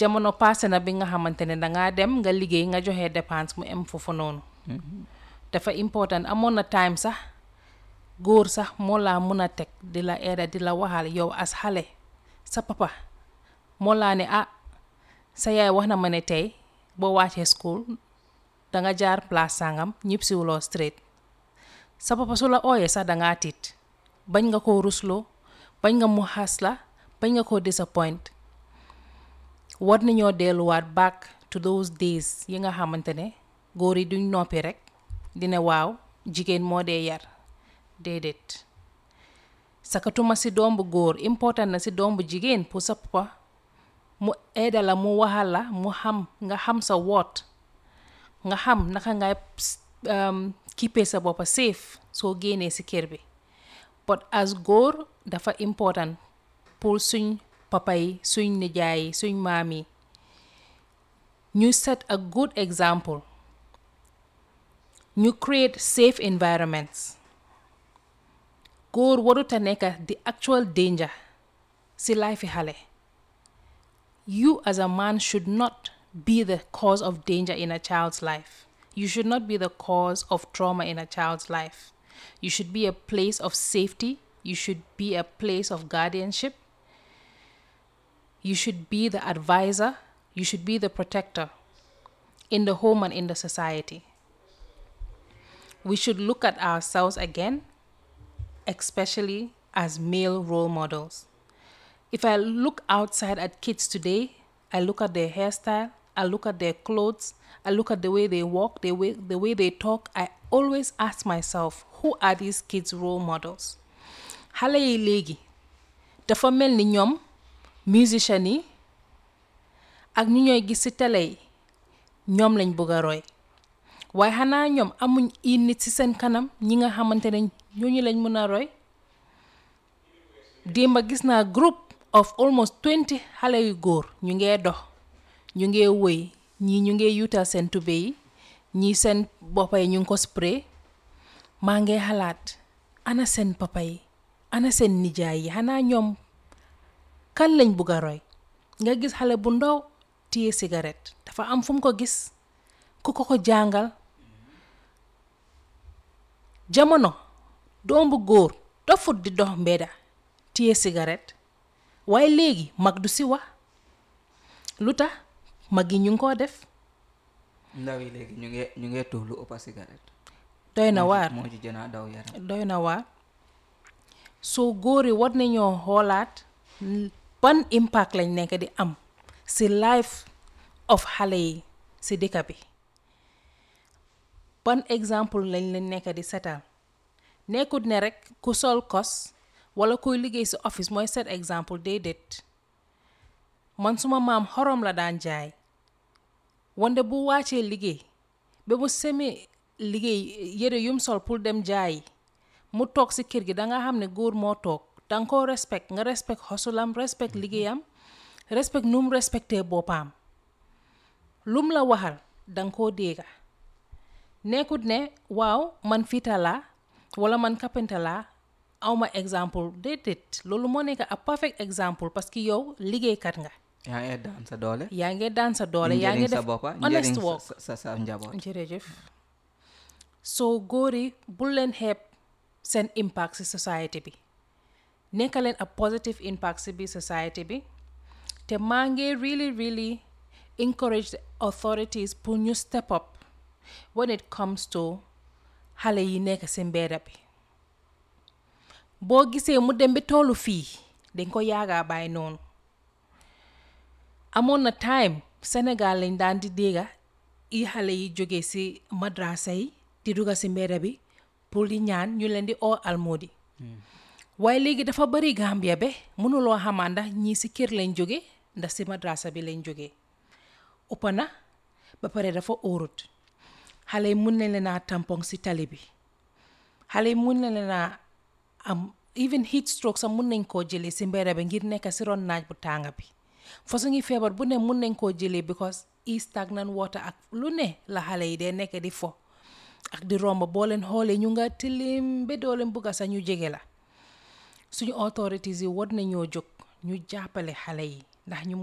jamono passé na bi nga xamante ne dangaa dem nga liggéey nga joxe dépense mu em foofu noonu dafa important amoon na time sax góor sax moo laa mun a teg di la aida di la waxal yow as xale sa papa moo laa ne ah sa yaay wax na ma ne tey boo wàccee school danga jaar place sangam ñib siwuloo straight sa papa su la ooyee sax dangaa tiit bañ nga koo rusloo bañ nga mu xas la bañ nga koo disappoint war nañoo delluwaat back to those days yi nga xamante ne góor yi duñ noppi rek dina waaw jigéen moo dee yar déedéet sakatuma si doom bu góor important na si doom bu jigéen pour sa papa mu aida la mu waxal la mu xam nga xam sa woot nga xam naka ngay kippee sa boppa safe soo génnee si kër bi but as góor dafa important pour suñ papa yi suñ nijaay yi suñ maam yi ñu set a good example ñu create safe environments góor warut a nekk the actual danger si life xale you as a man should not be the cause of danger in a child's life you should not be the cause of trauma in a child's life you should be a place of safety you should be a place of guardianship you should be the advisor you should be the protector in the home and in the society we should look at ourselves again especially as male role models. If I look outside at kids today, I look at their hairstyle, I look at their clothes, I look at the way they walk, the way, the way they talk, I always ask myself, who are these kids' role models? xale yi léegi dafa mel ni ñoom musician yi ak ñu ñooy gis ci télé yi ñoom lañ bëgg a roy waaye xanaa ñoom amuñ i nit ci seen kanam ñi nga xamante ne ñooñu lañ mën a roy démba gis naa group of almost 20 xale yu góor ñu ngee dox ñu ngee wëy ñii ñu ngee yuutal seen tube yi ñii seen boppa yi ñu ngi ko spray maa ngee xalaat ana seen papa yi ana seen nijaay yi xanaa ñoom kan lañ bugg a roy nga gis xale bu ndaw téye cigarette dafa am fu mu ko gis ku ko ko jàngal jamono doom bu góor dofut di dox mbedda téye cigarette waaye léegi mag du si wax lu tax mag yi ñu ngi koo def ndaw yi léegi ñu ngi ñu ngi tuux lu ëpp cigarette doy na waar moo ci gën a daw yaram doy na waar soo góor yi war nañoo xoolaat ban impact lañ nekk di am si life of xale yi si dëkk bi ban exemple lañ leen nekk di setal nekkut ne rek ku sol kos wala kuy liggéey si office mooy set exemple déedéet man suma maam xorom la daan jaay wante bu wàccee liggéey ba mu semi liggéey yére yum sol pour dem jaayi mu toog si kër gi danga xam ne góor moo toog danga ko respect nga respect xosulam respect liggéeyam respect nu mu respecté boppam lum la waxal danga koo dégga nekkut ne waaw man fiita laa wala man kapenta laa awma exemple déedéet loolu moo nekk a perfect exemple parce que yow liggéeykat nga yaa ngi daan sa doole yaa ngi daan sa doole yaa ngi njëriñ sa def boppa honest njëriñ work sa sa sa njaboot jërëjëf soo góor yi bul leen xeeb seen impact ci société bi nekk leen a positive impact ci biir société bi te maa ngi really really encourage the authorities pour ñu step up when it comes to xale yi nekk ci mbedda bi boo gisee mu dem bi tollu fii dañ ko yaagaa bàyyi noonu amoon na time Sénégal lañ daan di dégga i xale yi jóge ci madrasa yi di dugga ci mbedda bi pour di ñaan ñu leen di oo almoodi waaye léegi dafa bari Gambia be mënuloo xamaa ndax ñii ci kër lañ jóge ndax ci madrasa bi lañ jóge uppa na ba pare dafa óorut xale yi mun nañ leen a tampon ci tali bi xale yi mun nañ leen a am even heat stroke sax mun nañ koo jëlee ci mbedda bi ngir nekk ci ron naaj bu tànga bi façon ngi feebar bu ne mun nañ koo jëlee because i stagnant water ak lu ne la xale yi dee nekk di fo ak di romb boo leen xoolee ñu nga tilim ba doo leen bugga sax ñu jege la suñu authorities yi war nañoo jóg ñu jàppale xale yi ndax ñu